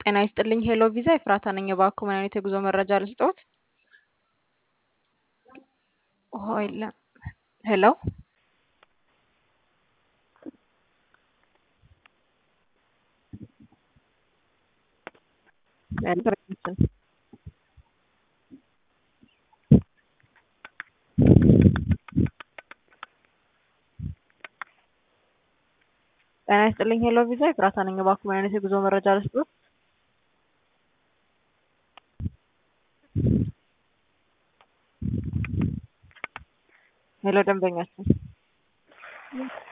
ጤና ይስጥልኝ ሄሎ ቪዛ ኤፍራታ ነኝ። እባክዎ ምን አይነት የጉዞ መረጃ ልስጥዎት? ሆይለ ሄሎ ጤና ይስጥልኝ ሄሎ ቪዛ ኤፍራታ ነኝ። እባክዎ ምን አይነት የጉዞ መረጃ ልስጥዎት? ሄሎ ደንበኛችን